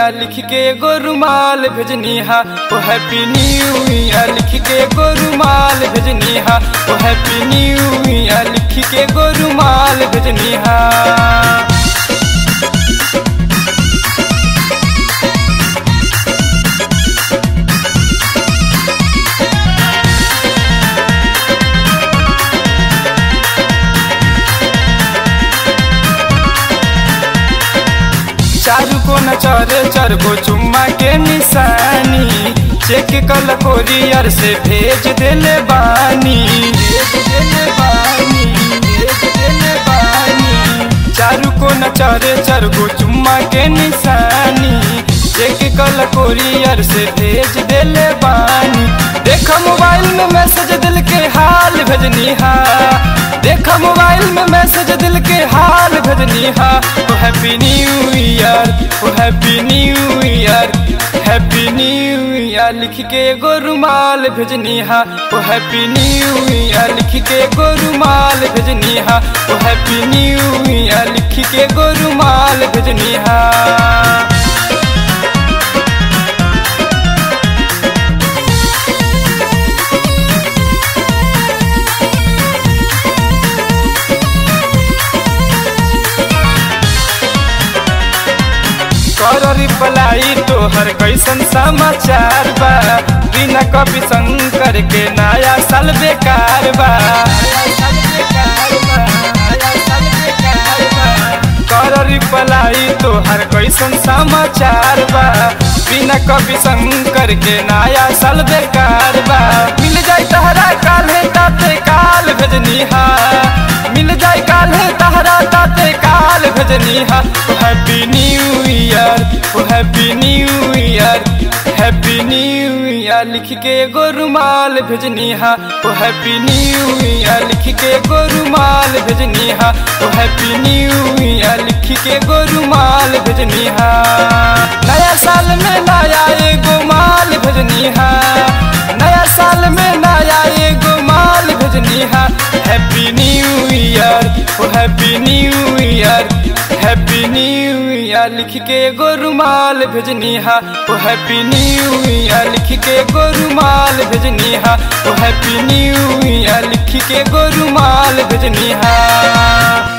year लिख के एगो रुमाल भेजनी हा ओ हैप्पी न्यू ईयर लिख के एगो रुमाल भेजनी हा ओ हैप्पी न्यू ईयर लिख के एगो रुमाल भेजनी हा चारू को न चरे चार गो चुम्मा के निशानी चेक कल कोरियर से भेज देले बानी भेज देले बानी भेज देले बानी चारू को न चरे चार गो चुम्मा के निशानी चेक कल कोरियर से भेज देले बानी देखा मोबाइल में मैसेज दिल के हाल भेजनी हा देखा मोबाइल में मैसेज दिल के हाल भेजनी हा ओ हैप्पी न्यू ईयर ओ happy new year happy new year लिख के एगो रुमाल भेजनी हा ओ हैप्पी न्यू ईयर लिख के एगो रुमाल भेजनी हा ओ हैप्पी न्यू ईयर लिख के एगो रुमाल भेजनी हा कर रिप्लाई तोहर कैसन समाचार बा बिना कवि शंकर के नया साल बेकार बा कर रिप्लाई तोहर कैसन समाचार बा बिना कवि शंकर के नया साल बेकार बा मिल जाए तहरा काले ताते काल भेजनी हा मिल जाए काले तहरा ताते काल भेजनी हा ओ हैप्पी न्यू ईयर ओ happy new year happy new year लिख के एगो रुमाल भेजनी हा ओ हैप्पी न्यू ईयर लिख के एगो रुमाल भेजनी हा ओ हैप्पी न्यू ईयर लिख के एगो रुमाल भेजनी हा नया साल में नया एगो माल भेजनी हा नया साल में नया एगो माल भेजनी हा हैप्पी न्यू ईयर ओ happy new year happy new year लिख के एगो रुमाल भेजनी हा ओ हैप्पी न्यू ईयर लिख के एगो रुमाल भेजनी हा ओ हैप्पी न्यू ईयर लिख के एगो रुमाल भेजनी हा